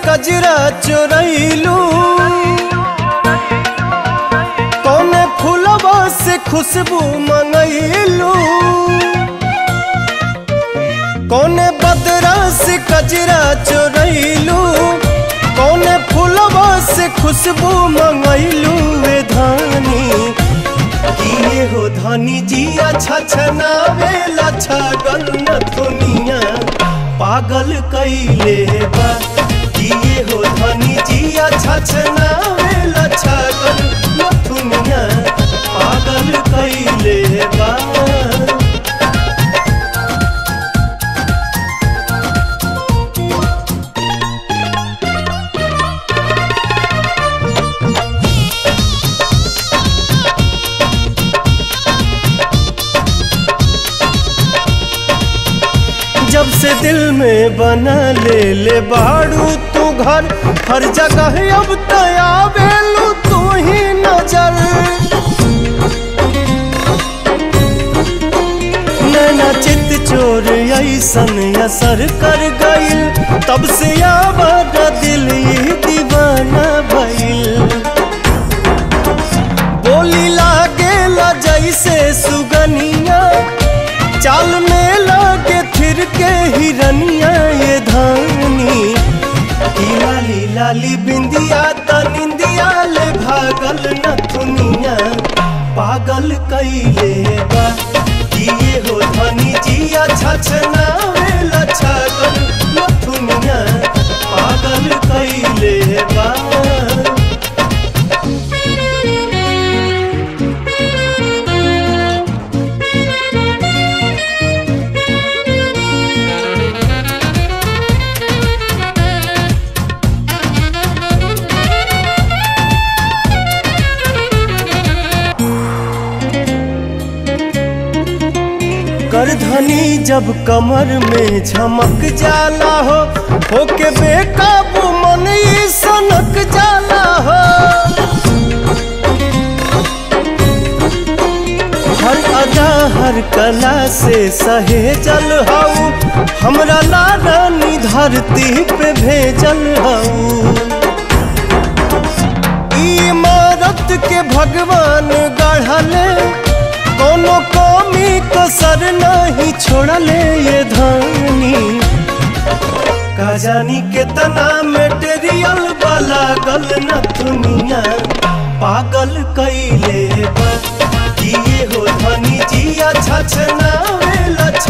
कजरा चोरैलू कौने फूलवा से खुशबू मंगैलू कौने बदरा से कजरा चोरैलू कौने फूलवा से खुशबू मंगैलू वे धानी किए हो धानी जी अच्छा छनावे लच्छा गन्न दुनिया पागल कैले बा किए हो धानी जी अच्छा छनावे लच्छा गन्न दुनिया पागल कैले बा जब से दिल में बना ले ले बाड़ू तू घर हर जगह अब तया बेलू तू ही नजर नैना चित चोर ऐसन असर कर गइल तब से आवाज दिल ही दीवाना भइल बोली लागे ला जैसे सुगनिया चाल में लागे फिर के हिरनिया ये धानी ई लाली लाली बिंदिया त निंदिया ले भागल न दुनिया पागल कैले बा किए हो धनी जिया छछना वेला छागल न दुनिया पागल कैले बा करधनी जब कमर में झमक जाला हो होके बेकाबू मन ई सनक जाला हो हर अदा हर कला से सहेजल हऊ हमरा लारानी धरती पे भेजल हऊ ई इमारत के भगवान गढ़ले कोनो कमी कसर नहीं छोड़ले ये धानी का जानी कितना मेटेरियल वाला गल न दुनिया पागल कैले बा किए हो धनी जिया छछना वेला